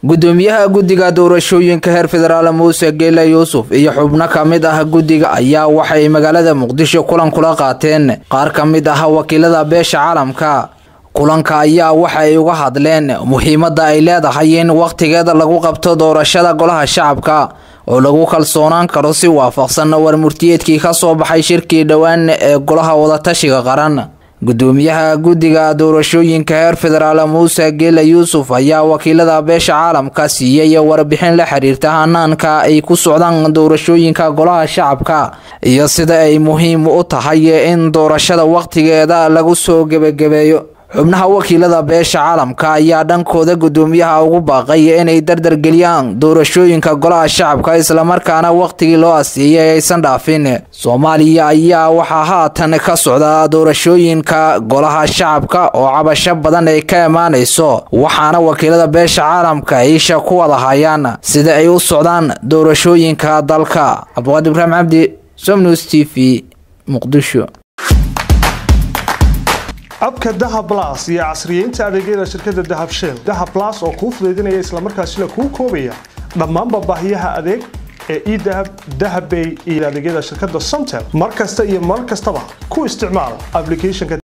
gudoomiyaha guddiga doorashooyinka heer federaal muuse geela yuusuf iyo xubno ka mid ah guddiga ayaa waxay magaalada muqdisho kulan kula qaateen qaar ka mid ah wakiilada beesha caalamka kulanka ayaa waxa ay uga hadleen muhiimadda ay leedahay in wakhtigeeda lagu qabto doorashada golaha shacabka oo lagu kalsoonaan karo si waafaqsan warmurtiyeedkii ka soo baxay shirkii dhowaan ee golaha wadatashiga qaran gudoomiyaha guddiga doorashooyinka heer federaal muuse geela yuusuf ayaa wakiilada beesha caalamka siiyey warbixin la xiriirta hanaanka ay ku socdaan doorashooyinka golaha shacabka iyo sida ay muhiim u tahay in doorashada wakhtigeeda lagu soo gebagabeeyo xubnaha wakiilada beesha caalamka ayaa dhankooda gudoomiyaha ugu baaqay inay dardargeliyaan doorashooyinka golaha shacabka islamarkaana wakhtigii loo asiiyay aysan dhaafin soomaaliya ayaa waxaa haatan ka socda doorashooyinka golaha shacabka oo cabasho badan ay ka imaanayso waxaana wakiilada beesha caalamka isha ku wada hayaan sida ay u socdaan doorashooyinka dalka cabdiqaadir ibraahim cabdi somnews t v muqdisho abka dahab las iyo casriyeynta adeegyada shirkadda dahab shell dahab las oo kuu fudaydinaya islamarkaasina kuu koobaya dhammaanba baahiyaha adeeg ee edahab dahabbay iyo adeegyada shirkadda somtel mar kasta iyo mar kastaba ku isticmaal applicationka